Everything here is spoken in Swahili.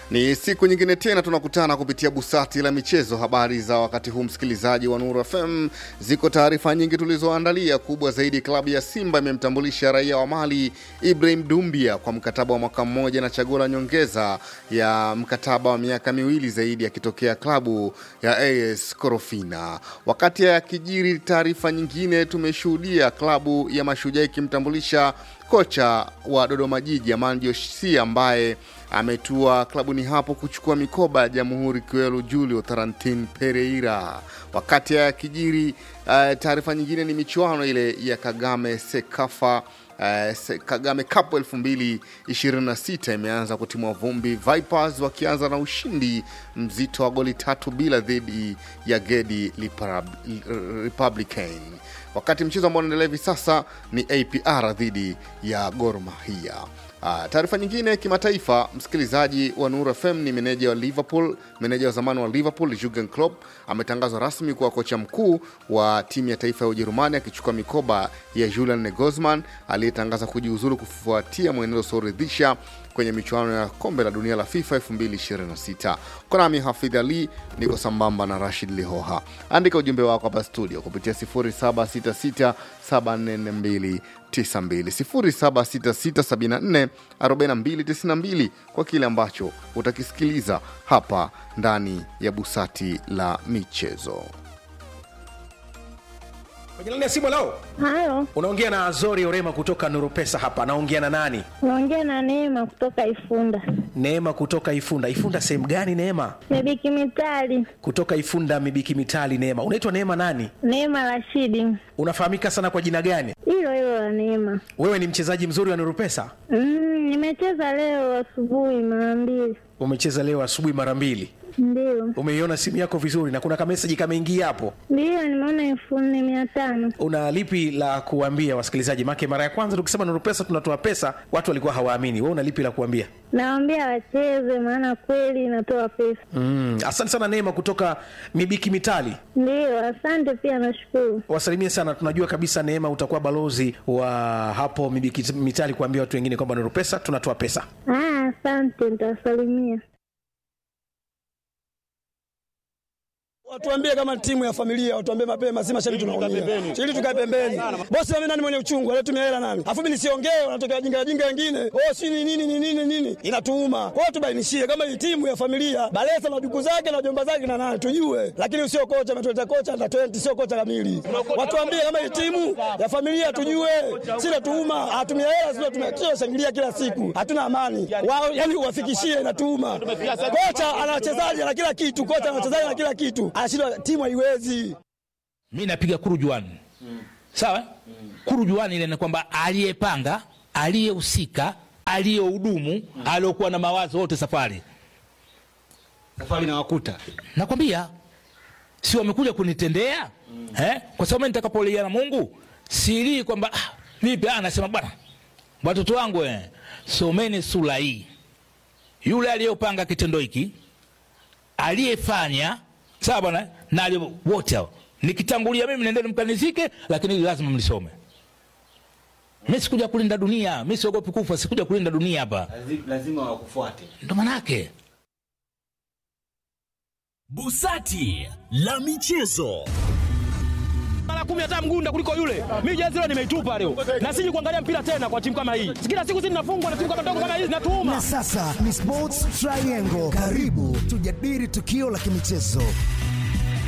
Ni siku nyingine tena tunakutana kupitia busati la michezo. Habari za wakati huu, msikilizaji wa Nuru FM, ziko taarifa nyingi tulizoandalia. Kubwa zaidi, klabu ya Simba imemtambulisha raia wa Mali Ibrahim Dumbia kwa mkataba wa mwaka mmoja na chaguo la nyongeza ya mkataba wa miaka miwili zaidi akitokea klabu ya AS Korofina. Wakati ya kijiri, taarifa nyingine, tumeshuhudia klabu ya Mashujaa ikimtambulisha kocha wa Dodoma Jiji Amani Josia ambaye ametua klabuni hapo kuchukua mikoba ya Jamhuri Kiwelu Julio Tarantin Pereira. Wakati ya kijiri, uh, taarifa nyingine ni michuano ile ya Kagame Sekafa Uh, se- Kagame Cup 2026 imeanza kutimua vumbi, Vipers wakianza na ushindi mzito wa goli tatu bila dhidi ya Gedi Liparab- Republican, wakati mchezo ambao unaendelea hivi sasa ni APR dhidi ya Gor Mahia. Uh, taarifa nyingine kimataifa, msikilizaji wa Nuru FM ni meneja wa Liverpool, meneja wa zamani wa Liverpool Jurgen Klopp ametangazwa rasmi kuwa kocha mkuu wa timu ya taifa ya Ujerumani akichukua mikoba ya Julian Nagelsmann aliyetangaza kujiuzulu kufuatia mwenendo usioridhisha kwenye michuano ya kombe la dunia la FIFA 2026. Kwa nami Hafidh Ali niko sambamba na Rashid Lihoha. Andika ujumbe wako hapa studio kupitia 0766744292 0766744292 kwa kile ambacho utakisikiliza hapa ndani ya busati la michezo. Kwenye laini ya simu leo Halo, unaongea na Azori Orema kutoka Nuru Pesa hapa. Naongea na nani? unaongea na Neema kutoka Ifunda. Neema kutoka Ifunda. Ifunda sehemu gani Neema? Mebiki Mitali, Kutoka Ifunda Mibiki Mitali. Neema, unaitwa Neema nani? Neema Rashidi, Unafahamika sana kwa jina gani? hilo hilo la Neema. Wewe ni mchezaji mzuri wa Nuru Pesa, Mm, nimecheza leo asubuhi mara mbili, umecheza leo asubuhi mara mbili. ndio Umeiona simu yako vizuri na kuna kameseji kameingia hapo. ndio, nimeona elfu nne mia tano. Una lipi la kuambia wasikilizaji? Make mara ya kwanza tukisema Nuru Pesa tunatoa pesa, watu walikuwa hawaamini. Wewe una lipi la kuambia? Nawaambia wacheze, maana kweli inatoa pesa. Mm, asante sana Neema kutoka Mibiki Mitali. Ndio, asante pia, nashukuru. wasalimie sana. Tunajua kabisa Neema utakuwa balozi wa hapo Mibiki Mitali kuambia watu wengine kwamba Nuru Pesa tunatoa pesa. Ah, asante, nitawasalimia. Watuambie kama timu ya familia, watuambie mapema, si mashabiki tunaumia. Ili tukae pembeni. Bosi mimi nani mwenye uchungu, alitumia hela nani? Afu mimi nisiongee, wanatokea wajinga wajinga wengine. Oh, si ni nini ni nini nini? Inatuuma. Kwa hiyo tubainishie kama hii timu ya familia, Balesa na duku zake na jomba zake na nani tujue. Lakini sio kocha ametuleta kocha na 20 sio kocha kamili. Watuambie kama hii timu ya familia tujue. Si natuuma, atumia hela sio tumia kila shangilia kila siku. Hatuna amani. Wao yani uwafikishie inatuuma. Kocha ana wachezaji na kila kitu, kocha ana wachezaji na kila kitu. Anashindwa timu haiwezi. mi napiga kurujuani sawa kurujuani ile ni kwamba aliyepanga aliyehusika aliyehudumu aliyokuwa na mawazo wote safari safari na wakuta nakwambia si wamekuja kunitendea eh? kwa sababu mimi nitakapolia na mungu silii kwamba ah, vipi ah, nasema bwana watoto wangu eh, someni sura hii yule aliyopanga kitendo hiki aliyefanya sawa bwana na aliye- wote hao nikitangulia mimi nendeni mkanizike lakini hili lazima mlisome mi sikuja kulinda dunia mi siogopi kufa sikuja kulinda dunia hapa lazima wakufuate ndo manake Busati la michezo. mara kumi hata mgunda kuliko yule. Mimi jezi leo nimeitupa leo, na siji kuangalia mpira tena kwa timu kama hii. Kila siku sisi tunafungwa na timu kama ndogo kama hizi, natuuma Na sasa ni Sports Triangle. Karibu tujadili tukio la kimichezo